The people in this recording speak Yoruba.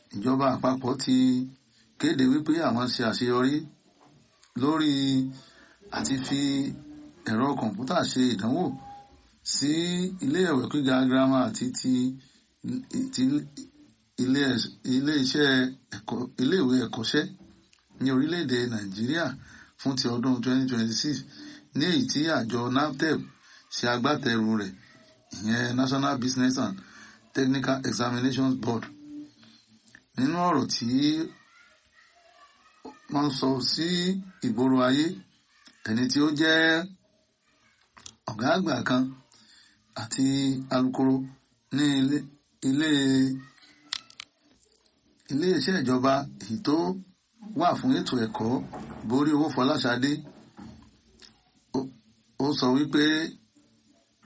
ìjọba àpapọ̀ ti kéde wípé àwọn ṣe àṣeyọrí lórí àti fi ẹ̀rọ kọ̀ǹpútà ṣe ìdánwò sí ilé ìwé gíga girama àti ti ti ilé ilé iṣẹ́ ẹ̀kọ́ ilé ìwé ẹ̀kọ́ṣẹ́ ní orílẹ̀-èdè nàìjíríà fún ti ọdún 2026 ní èyí tí àjọ naptep ṣe agbátẹrù rẹ̀ ìyẹn national business and technical examinations board nínú ọ̀rọ̀ tí wọ́n sọ sí ìgboro ayé ẹni tí ó jẹ́ ọ̀gá àgbà kan àti alukoro ní ilé ilé ilé iṣẹ́ ìjọba èyí tó wà fún ètò ẹ̀kọ́ borí owó Fọláṣadé ó sọ wípé